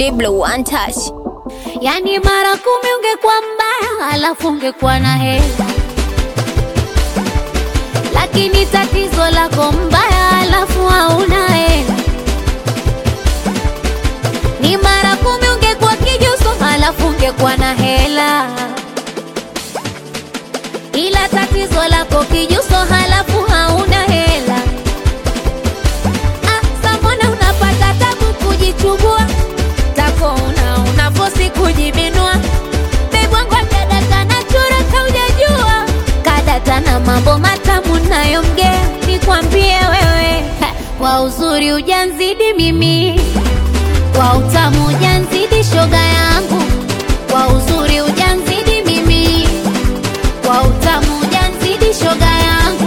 Diblo one touch. Yani mara kumi ungekuwa mbaya, alafu ungekuwa na hela, lakini tatizo lako mbaya, alafu hauna hela. Ni mara kumi ungekuwa kijuso, alafu ungekuwa na hela, ila tatizo lako kijuso, halafu hauna hela. Ah, samona unapata tabu kujichubua tako una unafosi kujibinua bebwangwa kadata na chura kaujajua kadata na mambo matamu nayomgea nikwambie wewe ha, kwa uzuri ujanzidi mimi kwa utamu ujanzidi shoga yangu kwa uzuri ujanzidi mimi kwa utamu ujanzidi shoga yangu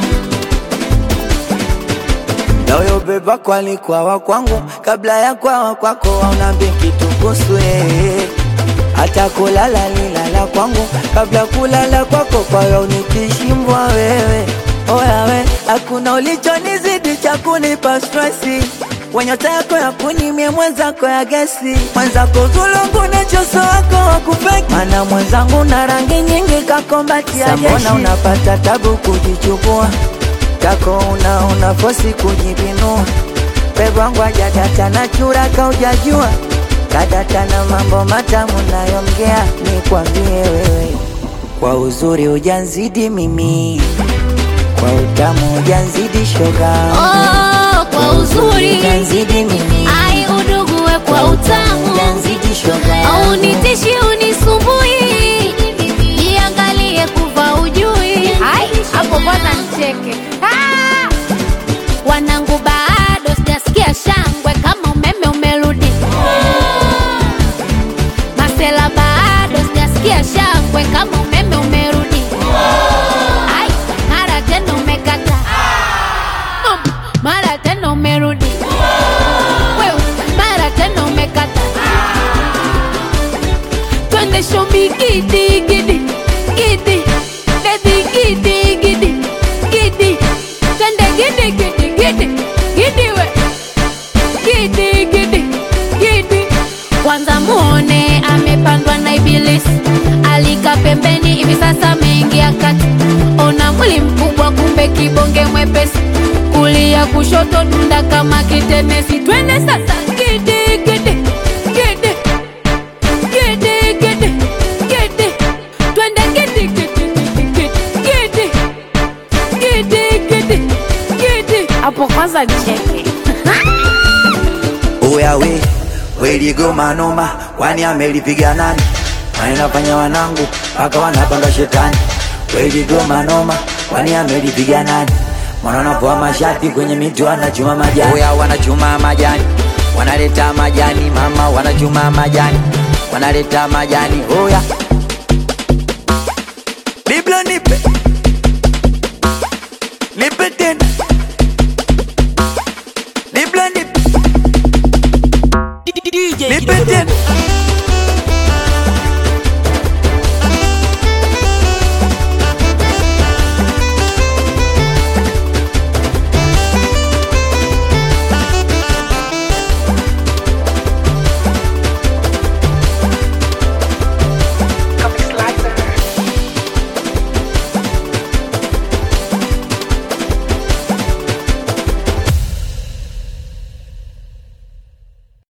Na huyo beba alikuwa wa kwangu kabla ya kwawa kwako, aunambi kitu kuhusu yeye. Hata kulala lilala kwangu kabla kulala kwako, kwa hiyo nikishimbwa wewe oya we, hakuna ulichonizidi cha kunipa stresi wenyota yako ya kunimie mwenzako ya gesi mwenzako zulungu na choso wako wakufeki mana mwenzangu na rangi nyingi kakombatia jeshi mbona unapata tabu kujichukua kako una una fosi kujibinua pebwangu ajadata na chura kaujajua kadata na mambo matamu nayomgea nikwambie wewe kwa uzuri ujanzidi mimi kwa utamu ujanzidi shoga oh, kwa uzuri ujanzidi mimi ai udugue kwa utamu ujanzidi shoga au nitishi unisumbui jiangalie kuva ujui Ai, hapo kwanza nicheke Ah! wanangu bado sijasikia shangwe kama umeme umerudi masela bado sijasikia shangwe kama umeme umerudi Ai, mara tena umekata Um, mara tena umerudi Wewe, mara tena umekata twende shomi gidi gidi gidi bebi gidi gidi gidi twende gidi gidi gidi gidi we gidi gidi gidi kwanza muone amepandwa na ibilisi alika pembeni hivi sasa ameingia kati ona mwili mkubwa kumbe kibonge mwepesi kulia kushoto dunda kama kitenesi twende sasa gidi gidi gidi gidi gidi gidi twende gidi gidi gidi gidi gidi gidi gidi hapo kwanza nicheke Oya we weligoma noma, kwani amelipiga nani? Wanafanya wanangu mpaka wanapanga shetani. Weligoma noma, kwani amelipiga nani? Mwana anapoa mashati kwenye miti wanachuma majani. Oya wanachuma majani, wanaleta majani mama, wanachuma majani, wanaleta majani. Oya Biblia nipe nipe tena Biblia nipe nipe tena